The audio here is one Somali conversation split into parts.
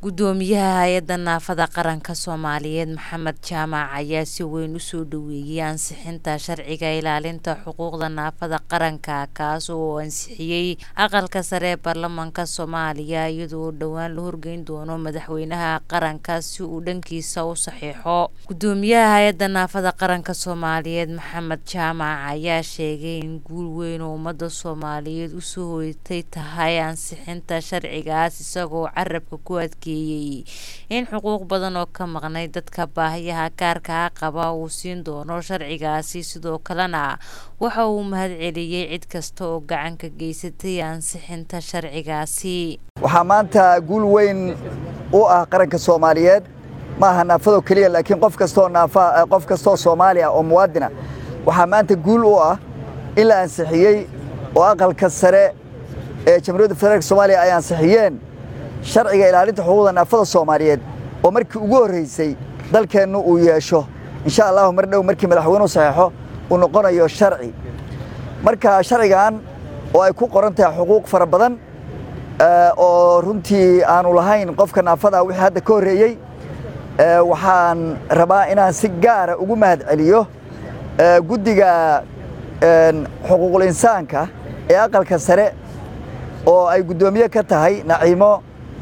gudoomiyaha hay-adda naafada qaranka soomaaliyeed maxamed jaamac ayaa si weyn usoo dhaweeyay ansixinta sharciga ilaalinta xuquuqda naafada qaranka kaas oo ansixiyey aqalka sare ee baarlamaanka soomaaliya iyadoo dhowaan la horgeyn doono madaxweynaha qaranka si uu dhankiisa u saxiixo gudoomiyaha hay-adda naafada qaranka soomaaliyeed maxamed jaamac ayaa sheegay in guul weyn oo ummada soomaaliyeed usoo hoytay tahay ansixinta sharcigaas isagoo carabka ku adkeeyay in xuquuq badan oo ka maqnay dadka baahiyaha gaarkaa qaba uu siin doono sharcigaasi sidoo kalena waxa uu mahadceliyey cid kasta oo gacan ka geysatay ansixinta sharcigaasi waxaa maanta guul weyn u ah qaranka soomaaliyeed ma aha naafado keliya laakiin qof kastoo naafa qof kastoo soomaaliya oo muwaadina waxaa maanta guul u ah in la ansixiyey oo aqalka sare ee jamhuuriyadda federaalk soomaaliya ay ansixiyeen sharciga ilaalinta xuquuqda naafada soomaaliyeed oo markii ugu horreysay dalkeennu uu yeesho insha allahu mar dhow markii madaxweynuhu saxeexo uu noqonayo sharci marka sharcigan oo ay ku qoran tahay xuquuq fara badan oo runtii aanu lahayn qofka naafada wixii hadda ka horreeyey waxaan rabaa inaan si gaara ugu mahad celiyo guddiga xuquuqul insaanka ee aqalka sare oo ay guddoomiye ka tahay naciimo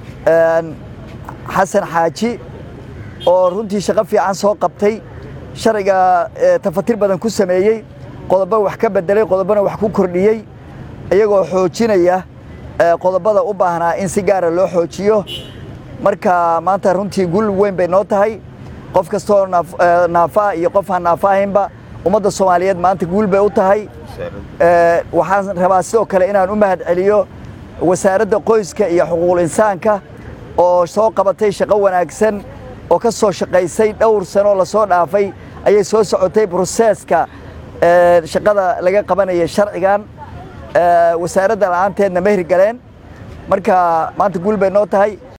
xasan xaaji oo runtii shaqo fiican soo qabtay sharciga tafatir badan ku sameeyey qodobo wax ka bedelay qodobona wax ku kordhiyey iyagoo xoojinaya qodobada u baahnaa in si gaara loo xoojiyo marka maanta runtii guul weyn bay noo tahay qof kastoo naafaa iyo qof aan naafa ahaynba ummadda soomaaliyeed maanta guul bay u tahay waxaan rabaa sidoo kale inaan u mahad celiyo wasaaradda qoyska iyo xuquuqul insaanka oo soo qabatay shaqo wanaagsan oo ka soo shaqaysay dhowr sanoo lasoo dhaafay ayay soo socotay broseeska shaqada laga qabanaya sharcigan wasaaradda la'aanteedna ma hirgaleen marka maanta guul bay noo tahay